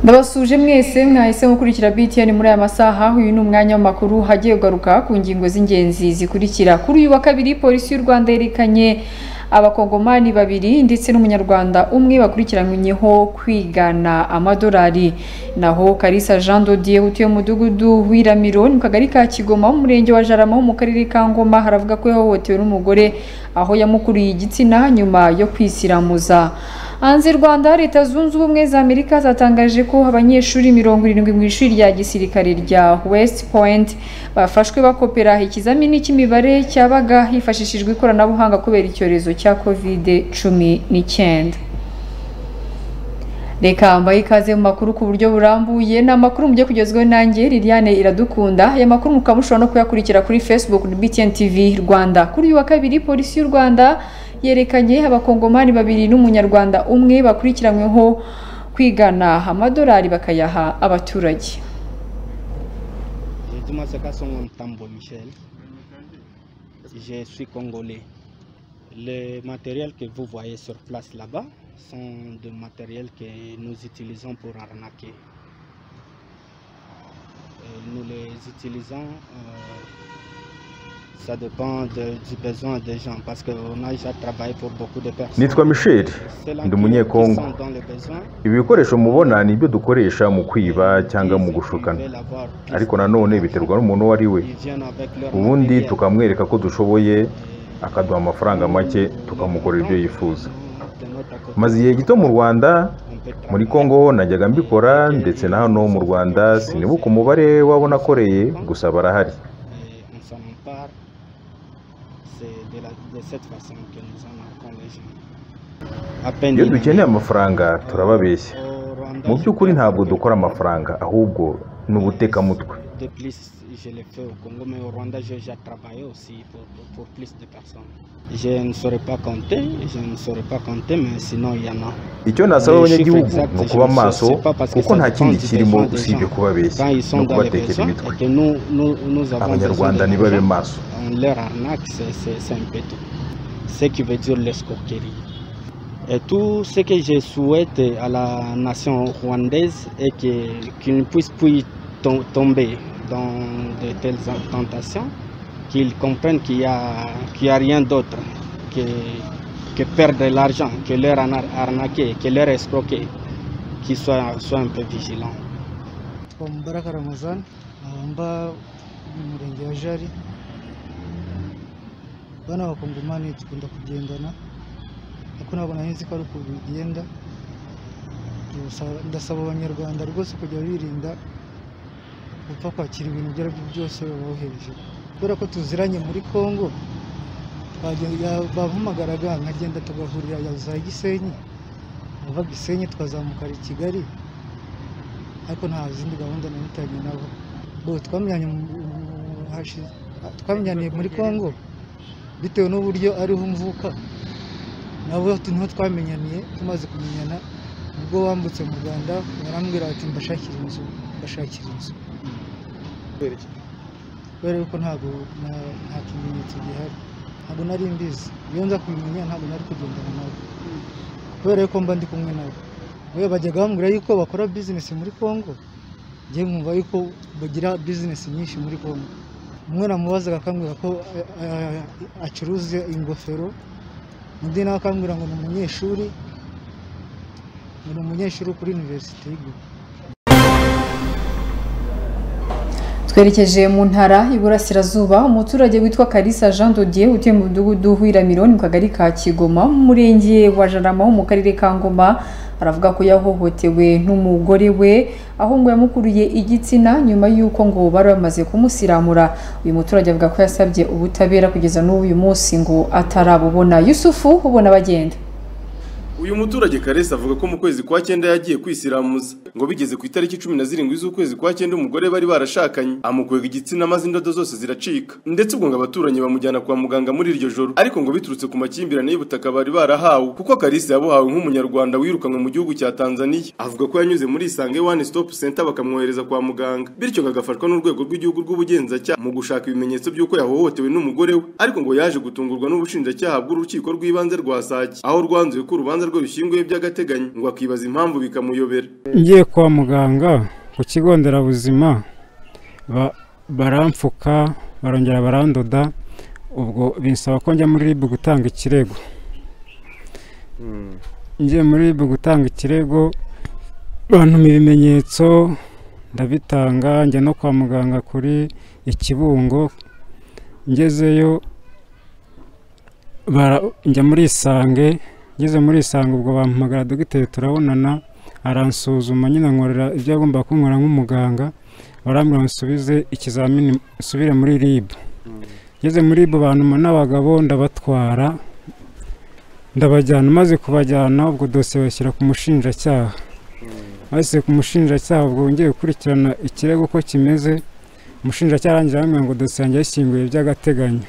ndabasuje mwese mwahise mukurikira BTN muri aya masaha uyu ni umwanya w'amakuru hagiye ugaruka ku ngingo z'ingenzi zikurikira kuri uyu wa kabiri polisi y'u Rwanda yerekanye abakongomani babiri ndetse n'umunyarwanda umwe bakurikiranyweho kwigana amadolari naho Kalisa Jean Dodier utuye mu mudugudu w'iramiro mu kagari ka Kigoma mu murenge wa Jarama ho mu karere ka Ngoma haravuga ko yahohotewe n'umugore aho yamukuriye igitsina nyuma yo kwisiramuza hanze rwanda leta zunze ubumwe za amerika zatangaje ko abanyeshuri mirongo irindwi mu ishuri rya gisirikare rya west point bafashwe bakopera ikizamini cy'imibare cyabaga hifashishijwe ikoranabuhanga kubera icyorezo cya kovide cumi n'icyenda reka mbaye ikaze mu makuru ku buryo burambuye ni amakuru mujye kugezwaho nanjye Liliane iradukunda aya makuru mukaba mushobora no kuyakurikira kuri facebook BTN TV rwanda kuri uyu wa kabiri polisi y'u rwanda yerekanye abakongomani babiri n'umunyarwanda umwe bakurikiranyweho kwigana amadolari bakayaha abaturage Nzima Sekasongo Mtambo Michel. Je suis congolais. Les matériels que vous voyez sur place là-bas sont des matériels que nous utilisons pour arnaquer. Et nous les utilisons, euh, ça dépend de- du besoin des gens parce qu'on a déjà travaillé pour beaucoup de personnes. nitwa michel Ceux-là ndi qui- qui umunyekongo sont dans le besoin, ibikoresho mubona ni ibyo dukoresha mu kwiba cyangwa mu ils- ils gushukana veulent avoir plus ariko nanone biterwa n'umuntu uwo ari we Ils viennent avec leur ubundi matériel. tukamwereka ko dushoboye Et- akaduha amafaranga make tukamukorera ibyo yifuza De notre côté, maze igihe gito mu rwanda on peut muri travailler. congo najyaga mbikora ndetse na hano mu rwanda sinibuka umubare wabo nakoreye gusa barahari et on s'en empare. C'est de, la- de cette façon que nous en les gens. À peine iyo il dukeneye arrive, amafaranga euh, turababeshya au Rwanda, mu je by'ukuri fais ntabwo avec- dukora amafaranga ahubwo ni ubutekamutwe De plus, je l'ai fait au Congo, mais au Rwanda, j'ai déjà travaillé aussi pour, pour plus de personnes. Je ne saurais pas compter, je ne saurais pas compter, mais sinon il y en a. icyo nasaba abanyagihugu ni ukuba maso kuko nta kindi kirimo usibye kubabeshya Quand ils sont no dans les kubatekera besoins, imitwe et que nous, nous, nous avons besoin abanyarwanda de ntibabe l'argent, maso on leur arnaque, c'est- c'est c'est un peu tout. Ce qui veut dire l'escroquerie. Et tout ce que je souhaite à la nation rwandaise est que- qu'ils ne puissent plus tom- tomber dans de telles tentations, qu'ils comprennent qu'il n'y a, qu'il y a rien d'autre que, que perdre de l'argent, que leur arna- arnaquer, que leur escroquer, qu'ils soient, soient un peu vigilants. mubaraka ramazan aho mba mu murenge wa jari bano abakongomani dukunda kugendana ariko ntabwo nari nzi ko ari uko bigenda Ndasaba- ndasaba abanyarwanda rwose kujya birinda gupfa kwakira ibintu ibyo ari byo byose babohereje kubera ko tuziranye muri congo bagen- ya- bampamagaraga nkagenda tugahurira ya za gisenyi bava gisenyi twazamuka i kigali ariko nta zindi gahunda nanitanye nabo bo twamenyanye mu- mu- hashi- twamenyaniye muri congo bitewe n'uburyo ariho mvuka nabo tu- niho twamenyaniye tumaze kumenyana ubwo wambutse mu rwanda barambwira ati mbashakire inzu mbashakire inzu kubera yuko ntabwo na- nta kimenyetso gihari ntabwo nari mbizi iyo nza kubimenya ntabwo nari kugendana nabo kubera yuko mba ndi kumwe nabo we bajyaga bambwira yuko bakora bizinesi muri congo njye nkumva yuko bagira bizinesi nyinshi muri congo umwe namubazaga akambwira ko eh, eh, acuruza ingofero undi nawe akambwira ngo ni umunyeshuri ngo ni umunyeshuri kuri univerisite y'iguye twerekeje mu ntara y'iburasirazuba umuturage witwa Kalisa Jean Dodier utuye mu mudugudu w'iramiro ni mu kagari ka Kigoma mu murenge wa Jarama ho mu karere ka Ngoma aravuga ko yahohotewe n'umugore we aho ngo yamukuriye igitsina nyuma y'uko ngo bari bamaze kumusiramura uyu muturage avuga ko yasabye ubutabera kugeza n'uyu munsi ngo atarabubona Yusufu ubona bagenda uyu muturage karesi avuga ko mu kwezi kwa cyenda yagiye kwisiramuza ngo bigeze ku itariki cumi na zirindwi z'ukwezi kwa cyenda umugore bari barashakanye amukwega igitsina maze indodo zose ziracika ndetse ubwo ngo abaturanyi bamujyana kwa muganga muri iryo joro ariko ngo biturutse ku makimbirane y'ubutaka bari barahawe kuko karisi yabuhawe nk'umunyarwanda wirukanwe mu gihugu cya tanzaniya avuga ko yanyuze muri isange one stop center bakamwohereza kwa muganga bityo ngo agafashwa n'urwego rw'igihugu rw'ubugenzacyaha mu gushaka ibimenyetso by'uko yahohotewe n'umugore we ariko ngo yaje gutungurwa n'ubushinjacyaha bw'urukiko rw'ibanze rwa sake aho rwanzuye ko urubanza rwe bishyinguye by'agateganyo ngo akibaza impamvu bikamuyobera ngiye kwa muganga ku kigo nderabuzima ba- baramfuka barongera barandoda ubwo binsaba ko njya muri ribu gutanga ikirego ngiye muri ribu gutanga ikirego bantuma ibimenyetso ndabitanga njya no kwa muganga kuri ikibungo ngezeyo bara- njya muri isange ngeze muri isange ubwo bampamagara dogiteri turabonana aransuzuma nyine ankorera ibyo agomba kunkorera nk'umuganga barambwira nsubize ikizamini nsubire muri rib ngeze muri rib bantuma n'abagabo ndabatwara ndabajyana maze kubajyana ubwo dosiye bashyira ku mushinjacyaha bashyira ku mushinjacyaha ubwo wongeye gukurikirana ikirego uko kimeze umushinjacyaha arangira arambwira ngo dosiye yanjye yayishyinguye by'agateganyo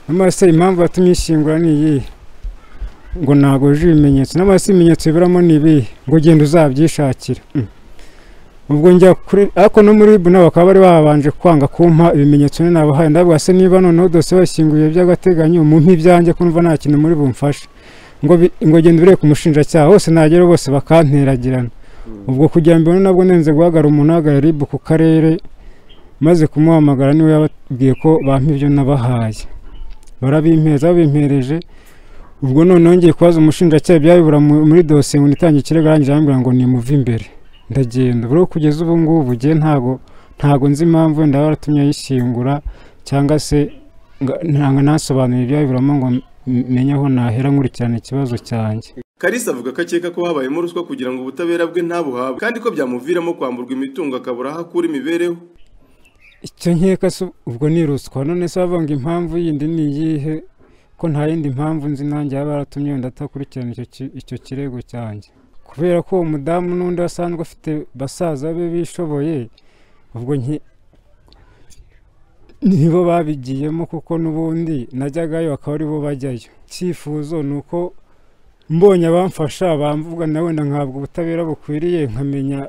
n'amase impamvu yatumye ishyingura ni iyihe ngo ntabwo yuje ibimenyetso n'amase ibimenyetso biburamo ni ibihe ngo ugenda uzabyishakira Mm. ubwo njya kuri ariko no muri ribu nabo bakaba bari babanje kwanga kumpa ibimenyetso nyine nabahaye ndabwira se niba noneho dosiye bashyinguye by'agateganyo mumpe ibyanjye ko numva nta kintu muri bumfashe ngo bi- ngo genda urebe ku mushinjacyaha hose nagera bose bakanteragirana ubwo kugira mbibone nabwo nenze guhagarara umuntu uhagarariye ribu ku karere maze kumuhamagara niwe yababwiye ko bampa ibyo nabahaye barabimpeza babimpereje ubwo noneho ngiye kubaza umushinjacyaha ibyabibura mu- muri dosiye ngo nitange ikirego arangije arambwira ngo nimuve imbere ndagenda buriho kugeza ubu ngubu ngiye ntago ntago nzi impamvu wenda baratumye yishyingura cyangwa se nga- nanga nasobanura ibyabiburamo ngo m- menye aho nahera nkurikirana ikibazo cyanjye Kalisa avuga ko akeka ko habayemo ruswa kugira ngo ubutabera bwe ntabuhabwe kandi ko byamuviramo kwamburwa imitungo akabura aho akura imibereho icyo nkeka se ubwo ni ruswa none se bavuga ngo impamvu yindi ni iyihe ko nta yindi mpamvu nzi nanjye yaba yaratumye wenda atakurikirana icyo ki- icyo kirego cyanjye kubera ko uwo mudamu n'undi wasanzwe afite basaza be bishoboye ubwo nke nibo babigiyemo kuko n'ubundi najyagayo akaba ari bo bajyayo icyifuzo ni uko mbonye abamfasha bamvuga na wenda nkahabwa ubutabera bukwiriye nkamenya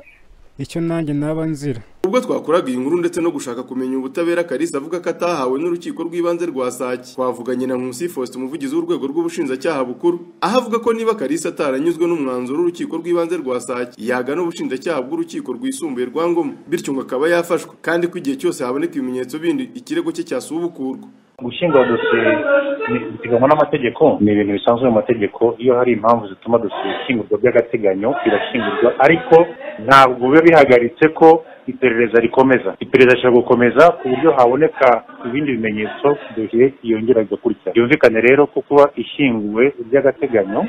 icyo nanjye naba nzira ubwo twakoraga iyi nkuru ndetse no gushaka kumenya ubutabera Kalisa avuga ko atahawe n'urukiko rw'ibanze rwa Sake twavuganye na Nkusi Faustin umuvugizi w'urwego rw'ubushinjacyaha bukuru aho avuga ko niba Kalisa ataranyuzwe n'umwanzuro w'urukiko rw'ibanze rwa Sake yagana ubushinjacyaha bw'urukiko rwisumbuye rwa Ngoma bityo ngo akaba yafashwa kandi ko igihe cyose haboneka ibimenyetso bindi ikirego cye cyasubukurwa gushyingura dosiye ni- biteganywa n'amategeko ni ibintu bisanzwe mu mategeko iyo hari impamvu zituma dosiye ishyingurwa by'agateganyo irashyingurwa ariko ntabwo biba bihagaritse ko iperereza rikomeza iperereza rishobora gukomeza ku buryo haboneka ibindi bimenyetso dosiye yongera igakurikira byumvikane rero ko kuba ishyinguwe by'agateganyo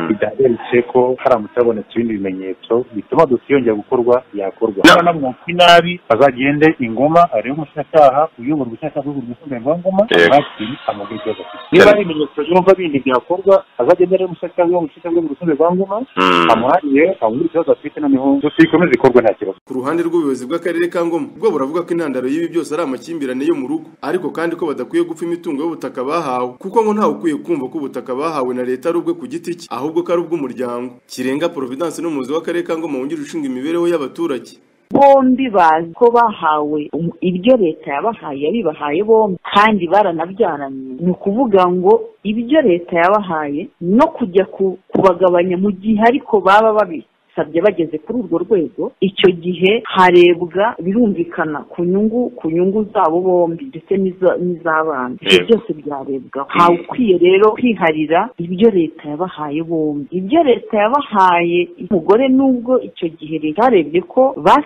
bidahagaritse ko haramutse habonetse ibindi bimenyetso bituma dosiye yongera gukorwa yakorwa niba namwaka inabi azagende ingoma arebe umushinjacyaha uyobora ubushinjacyaha bw'urwego rwisumbuye rwa ngoma abakiri amakuru ikibazo afite niba ari ibimenyetso yumva bindi byakorwa azagende arebe umushinjacyaha uyobora ubushinjacyaha bw'urwego rwisumbuye rwa ngoma amuhariye abumve ikibazo afite noneho dosiye ikomeze ikorwe nta kibazo Ku ruhande rw'ubuyobozi bw'akarere ka Ngoma bwo buravuga ko intandaro y'ibi byose ari amakimbirane yo mu rugo ariko kandi ko badakwiye gupfa imitungo y'ubutaka bahawe kuko ngo ntawe ukwiye kumva ko ubutaka bahawe na leta ari ubwe ku giti cye ahubwo ko ari ubw'umuryango Kirenga Providence n'umuyobozi w'akarere ka Ngoma wungirije ushinzwe imibereho y'abaturage bombi bazi ko bahawe um- ibyo leta yabahaye yabibahaye bombi kandi baranabyaranye ni ukuvuga ngo ibyo leta yabahaye no kujya ku- kubagabanya mu gihe ariko baba babisabye bageze kuri urwo rwego icyo gihe harebwa birumvikana ku nyungu ku nyungu zabo bombi ndetse n'iza- n'iz'abana ibyo byose byarebwaho ntawe ukwiye rero kwiharira ibyo leta yabahaye bombi ibyo leta yabahaye umugore nubwo icyo gihe leta yarebye ko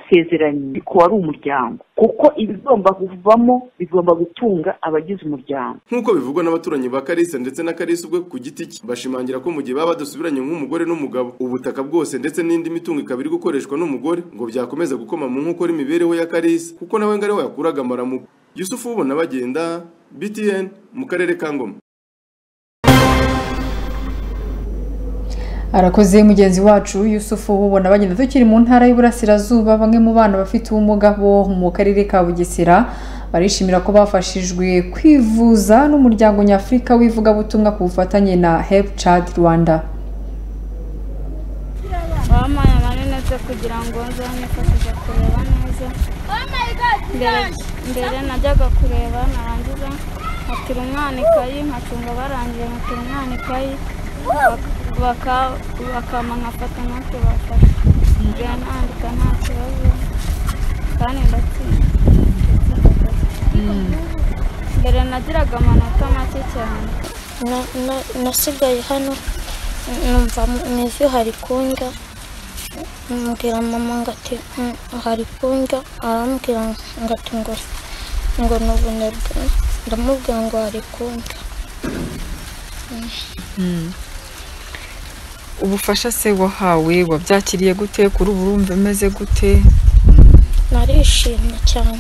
basezeranye ariko wari umuryango kuko ibigomba kuvamo bigomba gutunga abagize umuryango nk'uko bivugwa n'abaturanyi ba Kalisa ndetse na Kalisa ubwe ku giti cye bashimangira ko mu gihe baba badasubiranye nk'umugore n'umugabo ubutaka bwose ndetse n'indi mitungo ikaba iri gukoreshwa n'umugore ngo byakomeza gukoma mu nkokora imibereho ya Kalisa kuko nawe ngo ari we yakuraga amaramuko Yusufu ubona bagenda BTN mu karere ka Ngoma arakoze mugenzi wacu yusufu ubona bagenda tukiri mu ntara y'uburasirazuba bamwe mu bana bafite ubumuga bo mu karere ka bugesera barishimira ko bafashijwe kwivuza n'umuryango nyafurika w'ivugabutumwa ku bufatanye na help chad rwanda wampaye amarinete kugira ngo nzamufashe kureba neza mbere, mbere najyaga kureba narangiza nkatira umwana ikayi nkacunga barangije nkatira umwana ikayi bak- baka bakama nkafata natwe bafata njya nandika nta kibazo kandi ndatsinda ndatsinda akazi. mbere nagiraga amanota make cyane nasigaye hano numva mu ivi hari kundya mbwira mama ngo ati "Mm, hari kundya arambwira ngo ati ngo ngo ni ubunebwe ndamubwira ngo hari kundya ubufasha se wahawe wabyakiriye gute kuri ubu urumva umeze gute narishimye cyane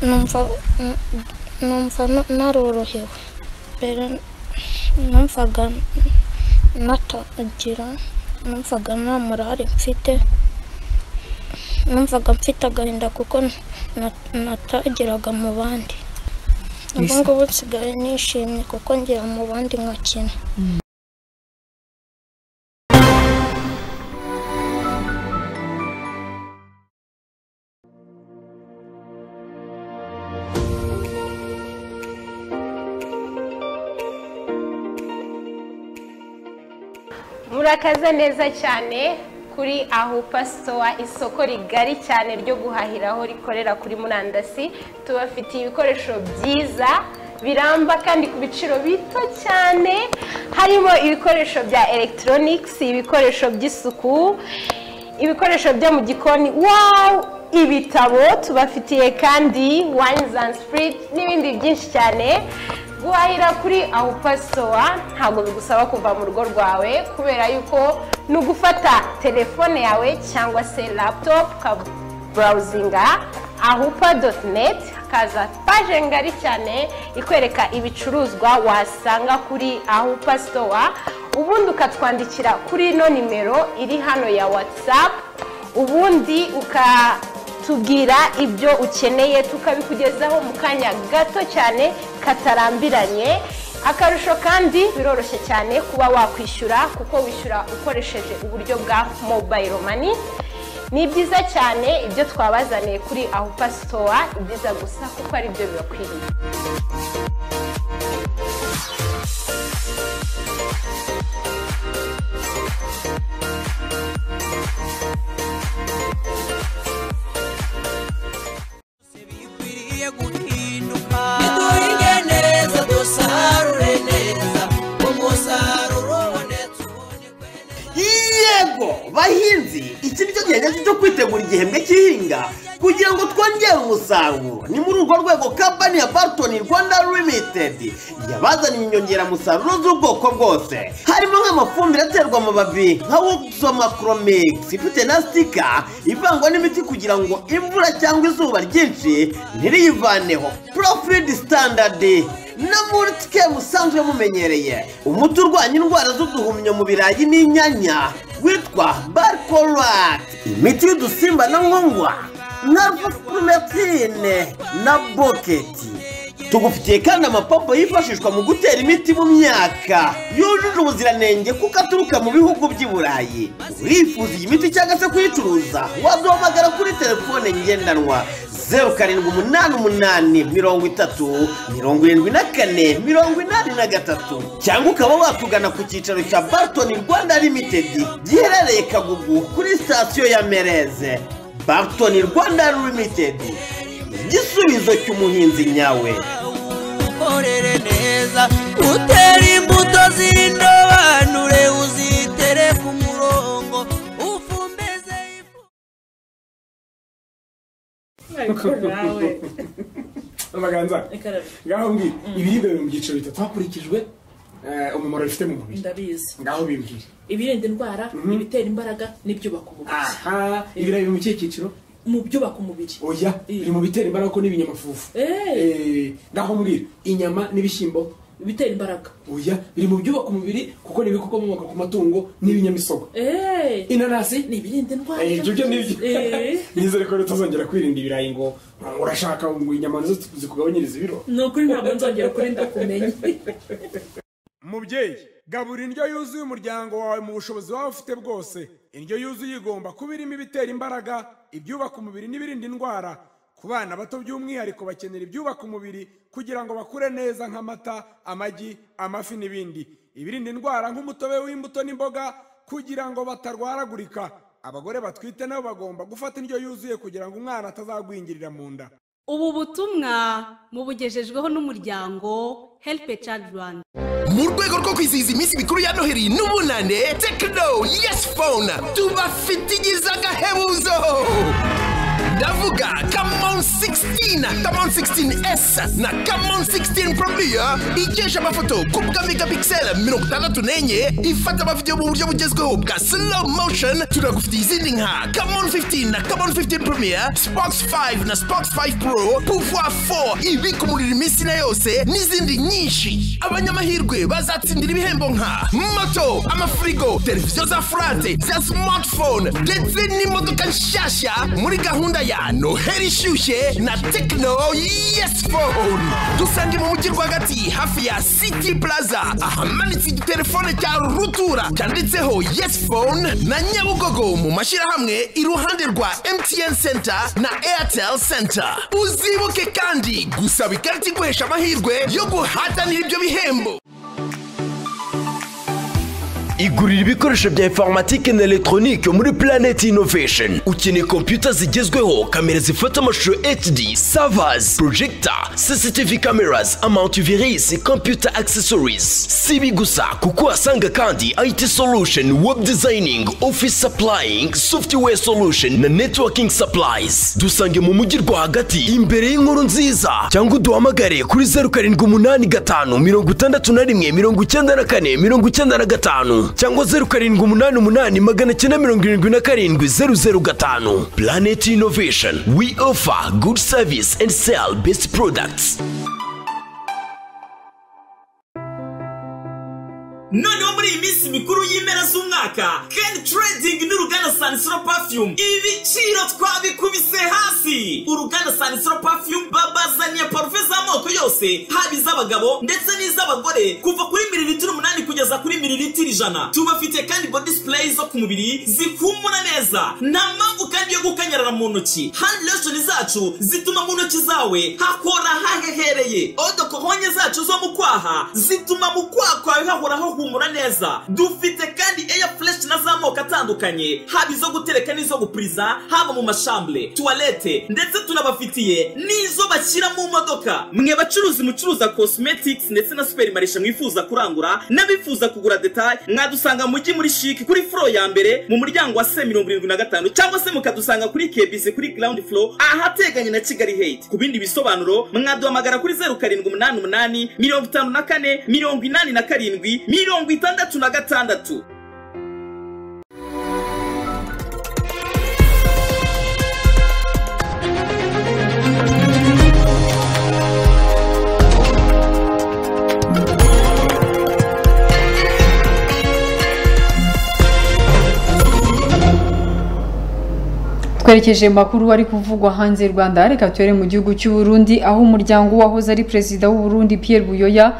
numva n- numva n- narorohewe mbere numvaga natagira numvaga nta murare mfite numvaga mfite agahinda kuko na- natagiraga mu bandi ubu Bisa- ngubu nsigaye nishimye kuko ngira mu bandi nkakina murakaza neza cyane kuri ahupa sitowa isoko rigari cyane ryo guhahiraho rikorera kuri murandasi tubafitiye ibikoresho byiza biramba kandi ku biciro bito cyane harimo ibikoresho bya elegitoronigisi ibikoresho by'isuku ibikoresho byo mu gikoni wawu ibitabo tubafitiye kandi wayini and sipiriti n'ibindi byinshi cyane guhahira kuri awupa sitowa ntabwo bigusaba kuva mu rugo rwawe kubera yuko ni ugufata telefone yawe cyangwa se laputopu ukaba burawuzinga ahupa doti neti hakaza paje ngari cyane ikwereka ibicuruzwa wasanga kuri ahupa sitowa ubundi ukatwandikira kuri ino nimero iri hano ya watsapu ubundi ukatubwira ibyo ukeneye tukabikugezaho mu kanya gato cyane katarambiranye akarusho kandi biroroshye cyane kuba wakwishyura kuko wishyura ukoresheje uburyo bwa mobayiro mani ni byiza cyane ibyo twabazaniye kuri ahupa sitowa ibyiza gusa kuko ari byo bibakwiriye yego bahinzi iki nicyo gihe nyacyo cyo kwitegura igihembwe cy'ihinga kugira ngo twongere umusaruro ni muri urwo rwego kampani ya bartoni rwanda limitedi yabazaniye inyongeramusaruro z'ubwoko bwose harimo nk'amafumbire aterwa amababi nka woksomakromix ifite na sitika ivangwa n'imiti kugira ngo imvura cyangwa izuba ryinshi ntiriyivaneho profidi standadi na murutike musanzwe mumenyereye umuti urwanya indwara z'uduhumyo mu birayi n'inyanya witwa barkorati imiti y'udusimba na nkongwa na fufumetine na boketi tugufitiye kandi amapompo yifashishwa mu gutera imiti mu myaka yujuje ubuziranenge kuko aturuka mu bihugu by'i burayi urifuza iyi miti cyangwa se kuyicuruza waduhamagara kuri telefone ngendanwa zeru karindwi umunani umunani mirongo itatu mirongo irindwi na kane mirongo inani na gatatu cyangwa ukaba watugana ku cyicaro cya bartoni rwanda limitedi giherereye kagugu kuri sitasiyo ya mereze bartoni rwanda limitedi igisubizo cy'umuhinzi nyawe ukorere neza utere imbuto z'indobanure uzitere ku murongo ufumbeze amaganza ngaho mbwira ibiribwa biri mu byiciro bitatu hakurikijwe eh, umumaro bifite mu mubiri ndabizi ngaho bimbwira ibirinda indwara ibitera imbaraga n'ibyubaka umubiri aha ibirayi biri mu kihe cyiciro mu byubaka umubiri oya biri mu bitera imbaraga ko n'ibinyamafufu Eh, ngaho mbwira inyama n'ibishyimbo bitera imbaraga oya biri mu byubaka umubiri kuko ni ibikomoka ku matungo n'ibinyamisogwe inanasi ni ibirinda indwara Eh, ibyo byo nibyo Eh. nizere ko tutazongera kwirinda ibirayi ngo urashaka ngo inyama nizo zikugabanyiriza ibiro ni ukuri ntabwo nzongera kuri ndakumenya mubyeyi gabura indyo yuzuye umuryango wawe mu bushobozi waba ufite bwose indyo yuzuye igomba kuba irimo ibitera imbaraga ibyubaka umubiri n'ibirinda indwara ku bana bato by'umwihariko bakenera ibyubaka umubiri kugira ngo bakure neza nk'amata amagi amafi n'ibindi ibirinda indwara nk'umutobe w'imbuto n'imboga kugira ngo batarwaragurika abagore batwite nabo bagomba gufata indyo yuzuye kugira ngo umwana atazagwingirira mu nda ubu butumwa mubugejejweho n'umuryango helipe cadi rwanda mu rwego rwo kwizihiza iminsi mikuru ya noheli n'ubunane tekino yesi fone tubafitigiza agahebuzo ndavuga kamon 16 kamon 16s na kamon 16 probiya ikesha amafoto ku bwa megapixel mirongo itandatu n'enye ifata amavidewo mu buryo bugezweho bwa slow motion turagufitiye izindi nka kamon 15 na kamon 15 probiya spox 5 na spox 5 pro pouvoir 4 ibika umuriro iminsi na yose n'izindi nyinshi abanyamahirwe bazatsindira ibihembo nka moto amafirigo televiziyo za furate za smartphone ndetse n'imodoka nshyashya muri gahunda ya noheli ishyushye na tekino yesi fone dusange mu mujyi rwagati hafi ya siti plaza ahamanitse igitelefone cya rutura cyanditseho yesi fone na nyabugogo mu mashyirahamwe iruhande rwa mtn center na airtel center uzibuke kandi gusaba ikarita iguhesha amahirwe yo guhatanira ibyo bihembo igurira ibikoresho bya informatike na elegitoronike muri Planet Innovation ukeneye kompiyuta zigezweho kamera zifata amashusho HD servers projector CCTV cameras antivirus computer accessories si ibi gusa kuko uhasanga kandi IT solution web designing office supplying software solution na networking supplies dusange mu mujyi rwagati imbere y'inkuru nziza cyangwa uduhamagare kuri zeru karindwi umunani gatanu mirongo itandatu na rimwe mirongo icyenda na kane mirongo icyenda na gatanu cyangwa zeru karindwi umunani umunani magana cyenda mirongo irindwi na karindwi zeru zeru gatanu Planet Innovation we offer good service and sell best products noneho muri iyi minsi mikuru y'impera z'umwaka ken trading n'uruganda sanisoro perfume ibiciro twabikubise hasi uruganda sanisoro perfume babazaniye parufe z'amoko yose haba iz'abagabo ndetse n'iz'abagore kuva kuri mililitiro umunani kugeza kuri mililitiro ijana tubafite kandi body spray zo ku mubiri zikumura neza nta mpamvu kandi yo gukanyarara mu ntoki hand lotion zacu zituma mu ntoki zawe hakora hahehereye odokohonye zacu zo mu kwaha zituma mu kwaha kwawe hahoraho humura neza dufite kandi air fresh na z'amoko atandukanye haba izo gutereka n'izo gupuriza haba mu mashambure tuwarete ndetse tunabafitiye n'izo bashyira mu modoka mwe bacuruzi mucuruza cosmetics ndetse na superimarisha mwifuza kurangura n'abifuza kugura detaye mwadusanga mu mujyi muri shiki kuri furo ya mbere mu muryango wa se mirongo irindwi na gatanu cyangwa se mukadusanga kuri kebisi kuri ground floor ahateganye na kigali hate ku bindi bisobanuro mwaduhamagara kuri zeru karindwi umunani umunani mirongo itanu na kane mirongo inani na karindwi mirongo itandatu na gatandatu twerekeje makuru ari kuvugwa hanze y'u rwanda reka tubere mu gihugu cy'u Burundi aho umuryango wahoze ari perezida w'u Burundi Pierre Buyoya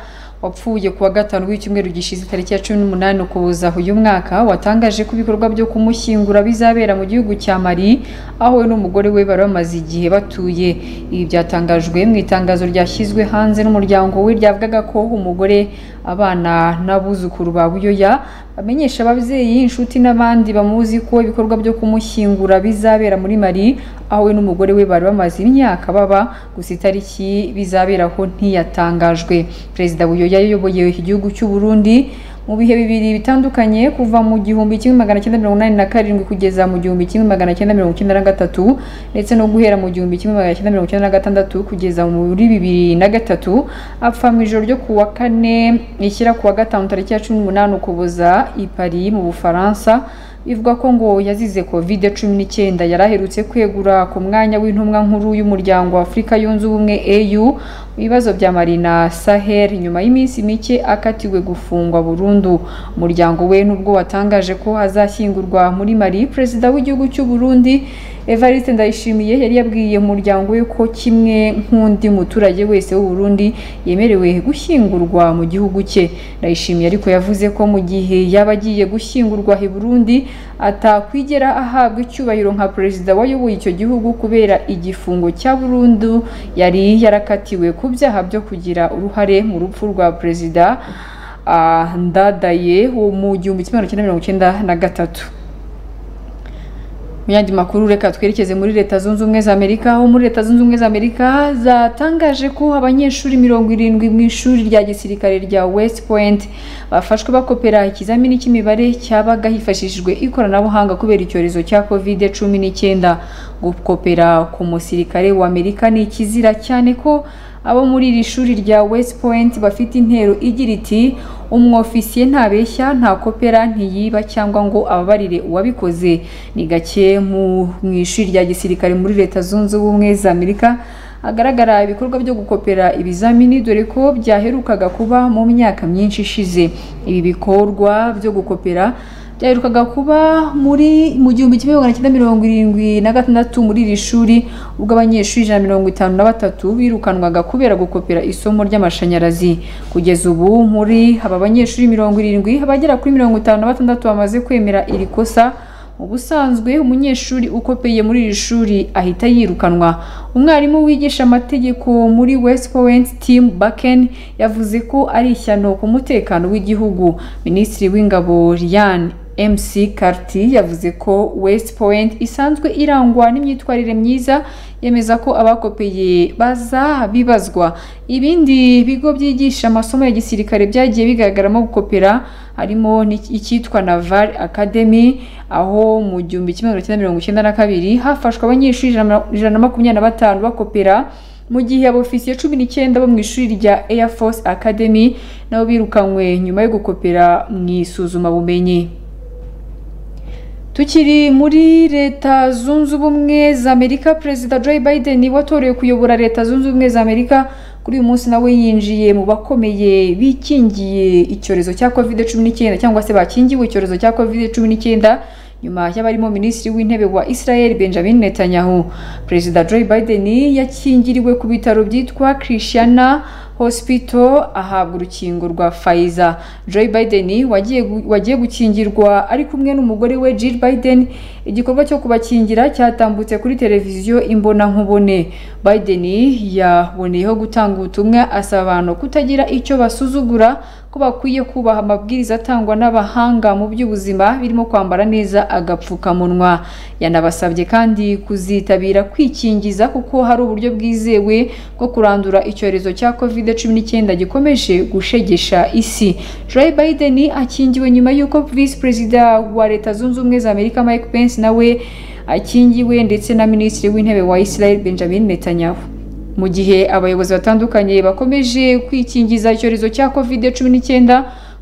wapfuye kuwa gatanu w'icyumweru gishize tariki ya cumi n'umunani ukuboza uyu mwaka watangaje ko ibikorwa byo kumushyingura bizabera mu gihugu cya mari aho we n'umugore we bari bamaze igihe batuye ibi byatangajwe mu itangazo ryashyizwe hanze n'umuryango we ryavugaga ko umugore abana n'abuzukuru ba buyoya bamenyesha ababyeyi inshuti n'abandi bamuzi ko ibikorwa byo kumushyingura bizabera muri mari aho we n'umugore we bari bamaze imyaka baba gusa itariki bizaberaho ntiyatangajwe perezida buyoya yayoboye igihugu cy'u Burundi mu bihe bibiri bitandukanye kuva mu gihumbi kimwe magana cyenda mirongo inani na karindwi kugeza mu gihumbi kimwe magana cyenda mirongo icyenda na gatatu ndetse no guhera mu gihumbi kimwe magana cyenda mirongo icyenda na gatandatu kugeza muri bibiri na gatatu apfa mu ijoro ryo kuwa kane ishyira kuwa gatanu tariki ya cumi n'umunani ukuboza i Paris mu Bufaransa bivuga ko ngo yazize covid cumi n'icyenda yari aherutse kwegura ku mwanya w'intumwa nkuru y'umuryango wa afurika yunze ubumwe au mu bibazo bya marina sahel nyuma y'iminsi mike akatiwe gufungwa burundu umuryango we n'ubwo watangaje ko azashyingurwa muri mari perezida w'igihugu cy'u burundi evariste ndayishimiye yari yabwiye umuryango we ko kimwe nk'undi muturage wese w'u Burundi yemerewe gushyingurwa mu gihugu cye ndayishimiye ariko yavuze ko mu gihe yaba agiye gushyingurwa i Burundi atakwigera ahabwa icyubahiro nka perezida wayoboye icyo gihugu kubera igifungo cya burundu yari yarakatiwe ku byaha byo kugira uruhare mu rupfu rwa perezida ah, ndadaye wo mu gihumbi kimwe magana cyenda mirongo icyenda na gatatu mu yandi makuru reka twerekeze muri leta zunze ubumwe za amerika aho muri leta zunze ubumwe za amerika zatangaje ko abanyeshuri mirongo irindwi mu ishuri rya gisirikare rya west point bafashwe bakopera ikizamini cy'imibare cyabaga hifashishijwe ikoranabuhanga kubera icyorezo cya covid cumi n'icyenda gukopera ku musirikare w'amerika ni ikizira cyane ko abo muri iri shuri rya west point bafite intero igira iti umwofisiye ntabeshya nta kopera ntiyiba cyangwa ngo ababarire uwabikoze ni gake mu ishuri rya gisirikare muri leta zunze ubumwe za amerika hagaragara ibikorwa byo gukopera ibizamini dore ko byaherukaga kuba mu myaka myinshi ishize ibi bikorwa byo gukopera byaherukaga kuba muri mu gihumbi kimwe magana cyenda mirongo irindwi na gatandatu muri iri shuri ubwo abanyeshuri ijana na mirongo itanu na batatu birukanwaga kubera gukopera isomo ry'amashanyarazi kugeza ubu muri aba banyeshuri mirongo irindwi abagera kuri mirongo itanu na batandatu bamaze kwemera iri kosa ubusanzwe umunyeshuri ukopeye muri iri shuri ahita yirukanwa umwarimu wigisha amategeko muri west point tim baken yavuze ko ari ishyano ku mutekano w'igihugu minisitiri w'ingabo ryan MC Karti yavuze ko West Point isanzwe irangwa n'imyitwarire myiza yemeza ko abakopeye baza bibazwa ibindi bigo byigisha amasomo ya gisirikare byagiye bigaragaramo gukopera harimo icyitwa Naval Academy aho mu gihumbi kimwe magana cyenda mirongo icyenda na kabiri hafashwe abanyeshuri ijana na makumyabiri na batanu bakopera mu gihe abofisiye cumi n'icyenda bo mu ishuri rya Air Force Academy nabo birukanywe nyuma yo gukopera mu isuzumabumenyi tukiri muri leta zunze ubumwe za amerika perezida joe biden watorewe kuyobora leta zunze ubumwe za amerika kuri uyu munsi nawe yinjiye mu bakomeye bikingiye icyorezo cya covid cumi n'icyenda cyangwa se bakingiwe icyorezo cya covid cumi n'icyenda nyuma y'abarimo minisitiri w'intebe wa israel benjamin netanyahu perezida joe biden yakingiriwe ku bitaro byitwa christiana hospital ahabwa urukingo rwa Pfizer Joe Biden wagiye wagiye gukingirwa ari kumwe n'umugore we Jill Biden igikorwa cyo kubakingira cyatambutse kuri televiziyo imbonankubone Biden yaboneyeho gutanga ubutumwa asaba abantu kutagira icyo basuzugura ko bakwiye kubaha amabwiriza atangwa n'abahanga mu by'ubuzima birimo kwambara neza agapfukamunwa yanabasabye kandi kuzitabira kwikingiza kuko hari uburyo bwizewe bwo kurandura icyorezo cya covid cumi n'icyenda gikomeje gushegesha isi joe biden akingiwe nyuma y'uko visi perezida wa leta zunze ubumwe za amerika mike pence nawe akingiwe ndetse na minisitiri w'intebe wa israel benjamin netanyahu mu gihe abayobozi batandukanye bakomeje kwikingiza icyorezo cya covid cumi n'icyenda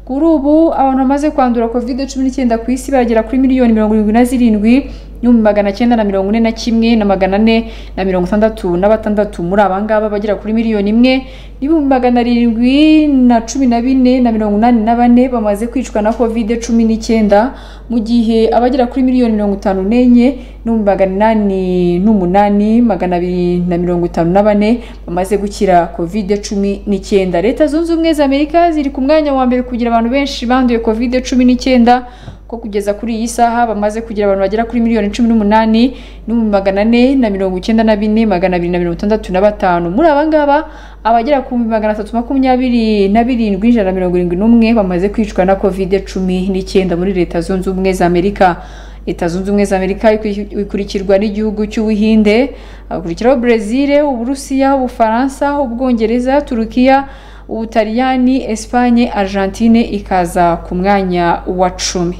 kuri ubu abantu bamaze kwandura covid cumi n'icyenda ku isi baragera kuri miliyoni mirongo irindwi na zirindwi n'ibihumbi magana cyenda na mirongo ine na kimwe na magana ane na mirongo itandatu na batandatu muri aba ngaba bagera kuri miliyoni imwe n'ibihumbi magana arindwi na cumi na bine na mirongo inani na bane bamaze kwicwa na covid cumi n'icyenda mu gihe abagera kuri miliyoni mirongo itanu n'enye n'ibihumbi magana inani n'umunani magana abiri na mirongo itanu na bane bamaze gukira covid cumi n'icyenda leta zunze ubumwe za amerika ziri ku mwanya wa mbere kugira abantu benshi banduye covid cumi n'icyenda ko kugeza kuri iyi saha bamaze kugira abantu bagera kuri miliyoni cumi n'umunani n'ibihumbi magana ane na mirongo icyenda na bine magana abiri na mirongo itandatu na batanu muri aba ngaba abagera ku bihumbi magana atatu makumyabiri na birindwi ijana na mirongo irindwi n'umwe bamaze kwicwa na kovide cumi n'icyenda muri leta zunze ubumwe za amerika leta zunze ubumwe za amerika ikurikirwa n'igihugu cy'ubuhinde hakurikiraho brezil uburusiya ubufaransa ubwongereza turukiya ubutaliyani esipanye argentine ikaza ku mwanya wa cumi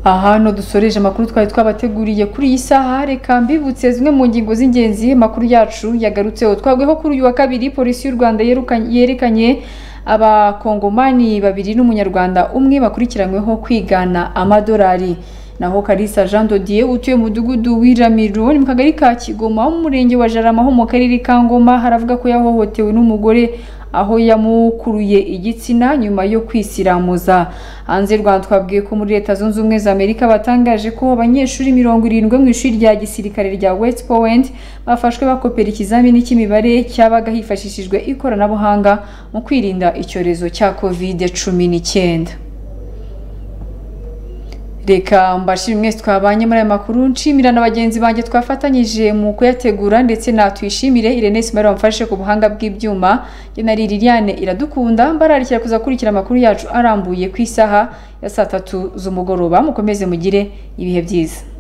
aha no dusoreje amakuru twari twabateguriye kuri iyi saha reka mbibutse zimwe mu ngingo z'ingenzi amakuru yacu yagarutseho twagweho kuri uyu wa kabiri polisi y'u rwanda yerekanye abakongomani babiri n'umunyarwanda umwe bakurikiranyweho kwigana amadolari naho Kalisa Jean Dodier utuye mu mudugudu w'iramiro ni mu kagari ka kigoma wo mu murenge wa jarama ho mu karere ka ngoma haravuga ko yahohotewe n'umugore aho yamukuruye igitsina nyuma yo kwisiramuza hanze y'u rwanda twabwiye ko muri leta zunze ubumwe za amerika batangaje ko abanyeshuri mirongo irindwi mu ishuri rya gisirikare rya west point bafashwe bakopera ikizamini cy'imibare cyabaga hifashishijwe ikoranabuhanga mu kwirinda icyorezo cya covid cumi n'icyenda reka mbashire mwese twabanye muri aya makuru nshimira na bagenzi banjye twafatanyije mu kuyategura ndetse natwishimire Irene Simari wamfashe ku buhanga bw'ibyuma njye na Liliane iradukunda mbararikira kuza kurikira amakuru yacu arambuye ku isaha ya saa tatu z'umugoroba mukomeze mugire ibihe byiza